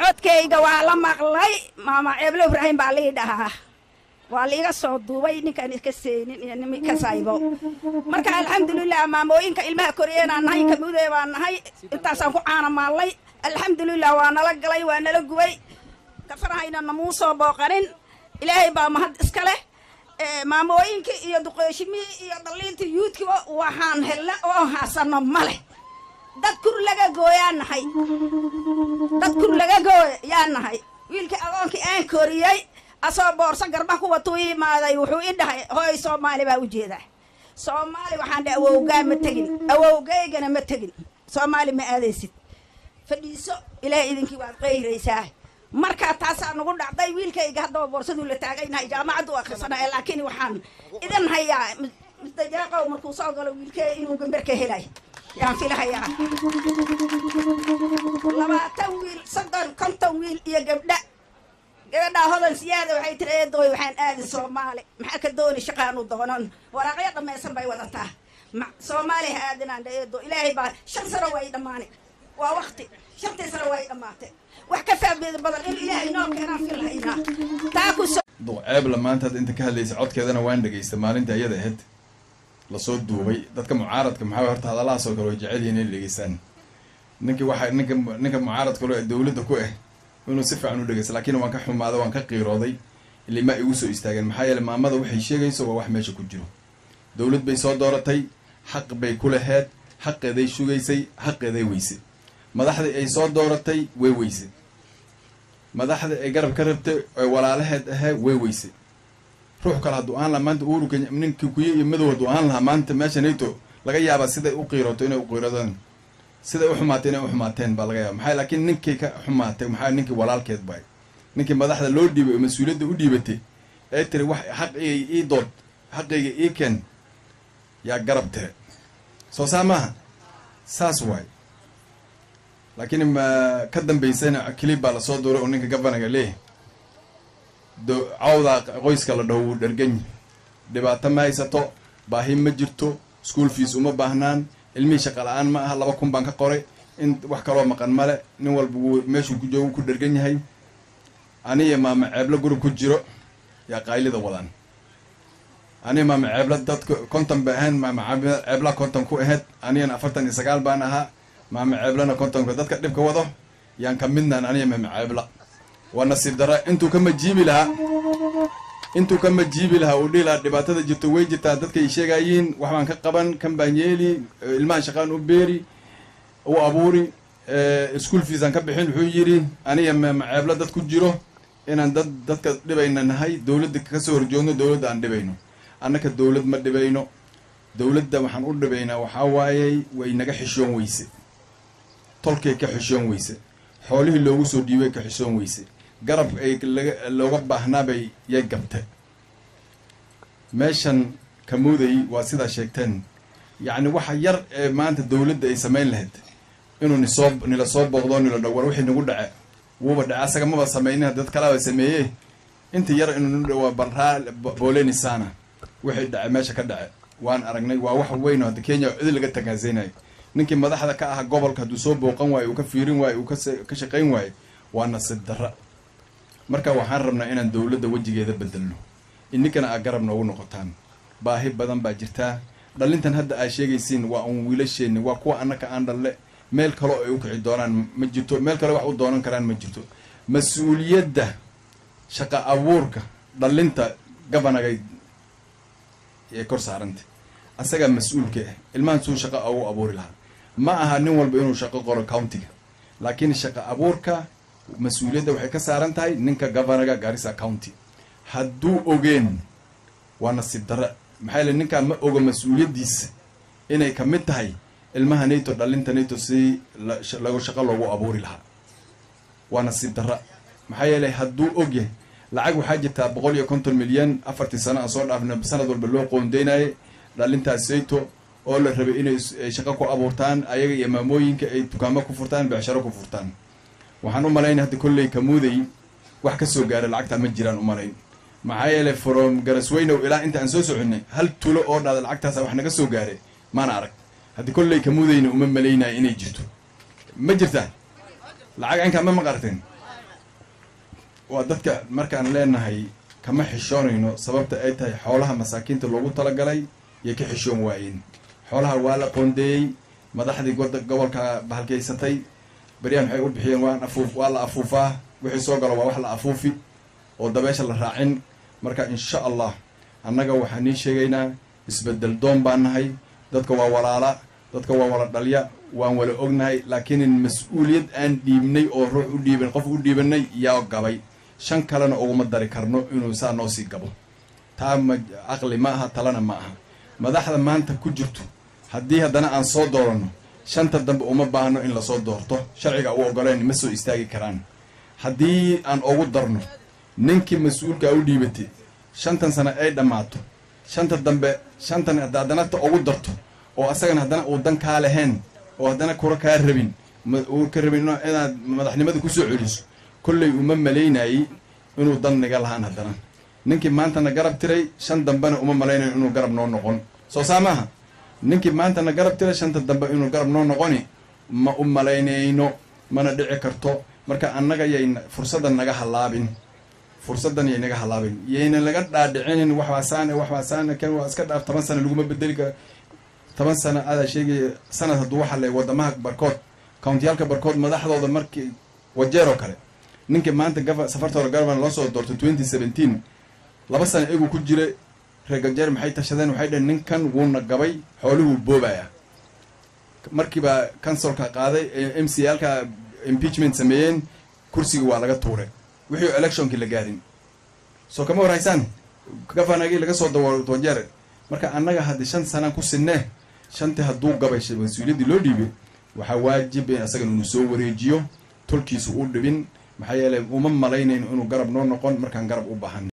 codkayga waa la maqlay maama ceeblo ibraahim baa lii dhahaa waa liiga soo duubay ninkaan iska seenin iyo nimi ka saybo marka alxamdulilah maamooyinka ilmaha koriyeenaan nahay kamuudee baan nahay intaasaan ku caana maallay alxamdulilah waa nala galay waa nala gubay kafarahayna namuu soo booqanin ilaahay baa mahad iska leh maamooyinkii iyo duqooshimihii iyo daliintii yuudkiiba waxaan helna oo haasano ma leh dad kur laga gooyaa nahay dad kur laga gooy yaa nahay wiilkii agoonkii aan koriyey asoo boorso garba kuwatuu imaaday wuxuu i dhahay hooy soomaali baa ujeedaa soomaali waxaan dhahay awowgaa ma tegin awowgaygana ma tegin soomaali ma aadaysid fadhiiso ilaahay idinkii waad qayraysaa markaa taasaa nagu dhacday wiilkayga haddaba boorsaduu la taagaynahay jaamacaddu akhrisanaya laakiin waxaan idin hayaa mustajaaqow markuu soo galo wiilkee inuu gambarka helay yaan filahayaa labaatan wiil soddon konton wiil iyo gabdha gabadhaa hodan siyaada waxay tiri eedooy waxaan aadi soomaali maxaa ka dooni shaqaanu doonan waraaqyo dhammaysan bay wadataa soomaali ha aadinaan dha eedo ilaahay baa shan sano way dhammaani waa wakti shantii sano way dhammaatay wax ka faa'iido badan in ilaahay noo keenaan filhaynaa taa ku duqceebla maanta hadda inta ka hadlaysa codkeedana waan dhegaysta maalinta iyada ahayd lasoo duubay dadka mucaaradka maxaa horta hadalahaasoo kale way jecel yihiin inay dhegeystaan ninkii waxaa ninka ninka mucaaradka lo dawladda ku ah inuu si fiican u dhegeysta laakiin waan ka xumaaday waan ka qiirooday ilima igu soo istaageen maxaa yeele maamada waxay sheegayso waa wax meesha ku jiro dawlad bay soo dooratay xaq bay ku laheed xaqeeday sugaysay xaqeeday weysay madaxdii ay soo dooratay way weysay madaxda ay garab ka rabtay oe walaalaheed ahee way weysay ruux kale hadduu ahaan lahaa maanta uhuru kenya ninkii kuye iyo madow hadduu ahaan lahaa maanta meesha nato laga yaabaa siday u qiiroto inay u qiiradaan siday u xumaatay inay u xumaateen baa laga yaaba maxaa laakiin ninkii ka xumaatay maxaa ninkii walaalkeed baay ninkii madaxda loo dhiibay oo mas-uuliyadda u dhiibatay ee tiri wax xaqigay ii dood xaqayga ii keen yaa garab tire soo saa maaha saas waay laakiin ma ka dambaysana kilib baa lasoo duuray oo ninka gavanaga leeyahay cawdaa qoyska la dhaho wuu dherganyi dhibaato ma haysato baahi ma jirto school fees uma baahnaan ilmihii shaqa la-aan ma aha laba kun baan ka qoray in wax kaloo maqan male nin walba wuu meeshuu ku joogo ku dhergan yahay aniya maama ceeblo gurub ku jiro yaa qaylida wadaan aniga maama ceebla dadka konton ba ahayn maama ceebla konton ku ahayd anigana afartan iyo sagaal baan ahaa maama ceeblana kontonka dadka dhibka wado yaan ka midnaan aniga maama ceebla waa nasiib dara intuu ka majiibi lahaa intuu ka majiibi lahaa uu dhihi lahaa dhibaatada jirto way jirtaa dadkay sheegayiin wax baan ka qaban kan baan yeeli ilmahan shaqaan u beeri u abuuri school feesaan ka bixin wuxuu yidhi aniga maama ceebla dad ku jiro inaan dad dadka dhibayna nahay dowladda kasoo horjoogno dowladda aan dhibayno annaka dowlad ma dhibayno dowladda waxaan u dhibaynaa waxaa waayey way naga xishoon weyse tolkay ka xishoon weyse xoolihii loogu soo dhiibay ka xishoon weyse garab ay laga looga baahnaabay yay gabte meeshan kamuuday waa sidaa sheegteen yacni waxa yar ee maanta dowladda ay samayn lahayd inuu nisoo nila soo booqdo nila dhow war wixii nagu dhace wuuba dhace asaga maba samaynin dad kalaba sameeye inta yar inuu nu dhawaa baraa boolenisana wixii dhace meesha ka dhace waan aragnay waa wax weyn oo hadda kenya cidi laga tagaasaynayo ninkii madaxda ka aha gobolka hadduu soo booqan waayo uu ka fiirin waayo uu ka shaqayn waayo waa nasiib darra marka waxaan rabnaa inaan dowladda wejigeeda bedelno ininkana aa garab noogu noqotaan baahi badan baa jirtaa dhalintan hadda aa sheegaysiin waa un wiilasheenni waa kuwa annaka aan dhalle meel kaleo ay u kici doonaan ma jirto meel kale wax u doonan karaan ma jirto mas-uuliyadda shaqa abuurka dhalinta gabanagay ee kor saaranta asagaa mas-uulka ah ilmahan suu shaqa ugu abuuri lahaa ma aha nin walba inuu shaqo qoro countiga laakiin shaqa abuurka mas-uuliyadda waxay ka saaran tahay ninka governaga garissa county hadduu ogeen waa nasiib darra maxaa yaele ninkaan ma oga mas-uuliyaddiisa inay ka mid tahay ilmaha nato dhalinta nato si lagu shaqo loogu abuuri lahaa waa nasiib darra maxaa yeelay hadduu og yahay lacag waxaa jirtaa boqol iyo konton milyan afartii sano aan soo dhaafna sanad walba loo qoondeynaye dhalintaas sayto oo la rabay inay shaqo ku abuurtaan ayaga iyo maamooyinka ay dukaamo ku furtaan becsharo ku furtaan waxaan u malaynay hadda kolley kamuuday wax ka soo gaara lacagtaa ma jiraan u malayn maxaa yeelay from garasweynow ilaa inta aan soo soconay hal tulo oo dhada lacagtaasa wax naga soo gaaray maana arag haddii kolley kamuudayna uma malaynaya inay jirto ma jirtaa lacag ankaa ma maqarteen waa dadka markaan leenahay kama xishoonayno sababta ay tahay xoolaha masaakiinta loogu talagalay iyo ka xishoon waayeen xoolaha waa la qoondeeyey madaxdii gobolka bahalkaysatay beryahan waxay u bixiyeen waan afuuf waa la afuufaa wixii soo galo waa wax la afuufi oo dabeesha la raacin marka insha allah annaga waxaan nii sheegaynaa isbedel doon baan nahay dadka waa walaala dadka waa wala dhalya waan wala ognahay laakiin mas-uuliyad aan dhiibnay oo ruux u dhiiban qof u dhiibanay yaa gabay shan kalena uguma dari karno inuu saa noo sii gabo taa ma caqli ma aha talana ma aha madaxda maanta ku jirto haddii haddana aan soo dooranno shanta dambe uma baahno in lasoo doorto sharciga u ogoleen ma soo istaagi karaan haddii aan ugu darno ninkii mas-uulkaa u dhiibatay shantan sano ay dhammaato shanta dambe shantan haddana ta ugu darto oo asagana haddana uu dan kaa lahayn oo haddana kura kaa rabin uu ka rabin inaad madaxnimada kusoo celiso kolley uma malaynayey inuu dan niga lahaan haddana ninkii maantana garab tiray shan dambena uma malaynayo inuu garab noo noqon soo saa maaha ninkii maantana garab tiray shanta dambe inuu garab noo noqoni ma u malaynayno mana dhici karto marka annaga yay fursadda naga hallaabin fursaddan yay naga hallaabin yayna laga dhaadhicinin waxbaasaane waxbaasaane kan waa iska dhaaf toban sana laguma bedeli kara toban sana adaa sheegaya sanad hadduu waxa le wadamaha barkood countiyaalka barkood madaxdooda markii wajeer oo kale ninkii maanta gava safartooda governor loo soo doortay twenty seventeen laba sana igu ku jira reer gajeer maxay tashadeen waxay dhaheen ninkan wuuna gabay xooluhuu boobaya markiibaa councilka qaaday m c alka impeachment sameeyeen kursigii waa laga tuuray wixii electionkii la gaarin soo kama warhaysaan gafanagii laga soo dawo wajeer marka annaga haddii shan sanaan ku sinee shantii hadduu gabay mas-uuliyaddii loo dhiibay waxaa waajib in asagana inuu soo wareejiyo tolkiisu u dhibin maxaa yeeley uma malaynayn inuu garab noo noqon markaan garab u baahan